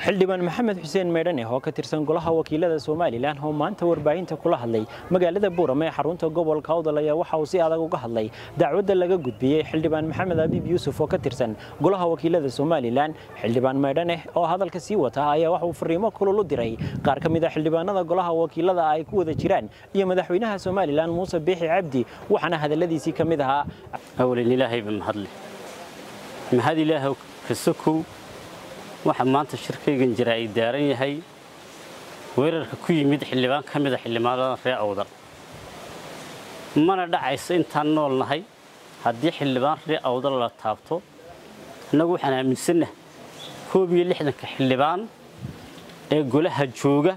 xildhibaan maxamed xuseen meydhane oo ka tirsan golaha wakiilada somalilan oo maanta warbaahinta kula hadlay magaalada buurame ee xarunta gobolka awdal ayaa waxa uu si adag uga hadlay dacwadda laga gudbiyey xildhibaan maxamed abiib yuusuf oo ka tirsan golaha wakiilada somalilan xildhibaan meydhane oo hadalka sii wata ayaa waxa uu fariimo kulul u diray qaar ka mid a xildhibaanada golaha wakiilada ay ku wada jiraan iyo madaxweynaha somalilan muuse biixi cabdi waxaana hadalladiisii ka mid ahaa awlan ilaahayba mahadle mahad ilaahow kasokow waxa maanta shirkaygan jira ay daaran yahay weerarka ku yimid xildhibaan ka mida xildhibaanada reer awdal mana dhacayso intaan nool nahay haddii xildhibaan reer awdal la taabto innagu waxaan aaminsanah koob iyo lixdanka xildhibaan ee golaha jooga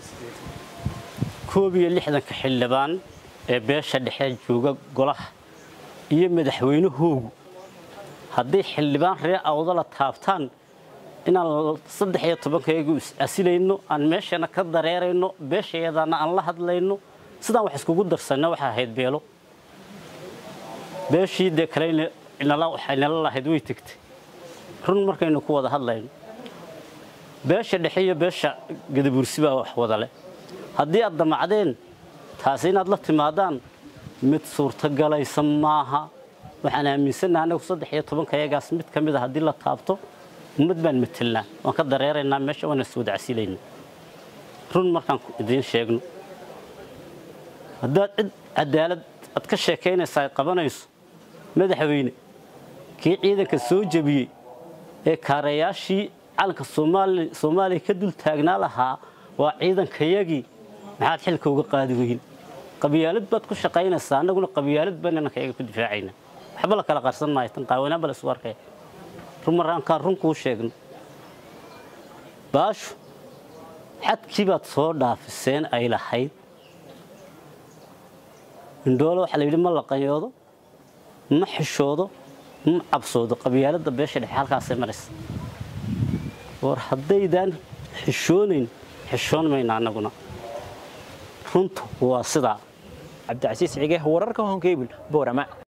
koob iyo lixdanka xildhibaan ee beesha dhexe jooga golaha iyo madaxweynahoogu hadday xildhibaan reer awdala taabtaan inaan saddex iyo tobankayagu is-asilayno aan meeshana ka dareerayno beeshayadana aan la hadlayno sidaan wax iskugu darsanna waxaa ahayd beelo beeshii dee kale waxay nala lahayd way tegtay run markaynu ku wada hadlayno beesha dhexe iyo beesha gadabuursi baa wax wada leh haddii aad damacdeen taasi inaad la timaadaan mid suurtogalaysa maaha waxaan aaminsannaha anagu saddex iyo tobankayagaas mid ka mid a haddii la taabto ummad baan matelnaa waan ka dareeraynaa meesha waana is wada casilayna run markaan idiin sheegno haddaad cid cadaalad aad ka sheekaynaysa ay qabanayso madaxweyne kii ciidanka soo jebiyey ee kaarayaashii calanka soomaaliya ka dul taagnaa lahaa waa ciidankayagii maxaad xilka uga qaadi weyn qabyaalad baad ku shaqaynaysaa annaguna qabyaalad baan inankayaga ku difaacaynaa waxba la kala qarsan maayo tan qaawanaan ba la isu arkaya rumarraankaan run kuu sheegno baashu xadkii baad soo dhaafiseen ay lahayd indhoole waxaa la yidhi ma laqanyoodo ma xishoodo ma cabsoodo qabyaaladda beesha dhexe halkaasay maraysa war haddaydaan xishoonayn xishoon mayna annaguna runtu waa sidaa cabdicasiis cige wararka honkeybil boorama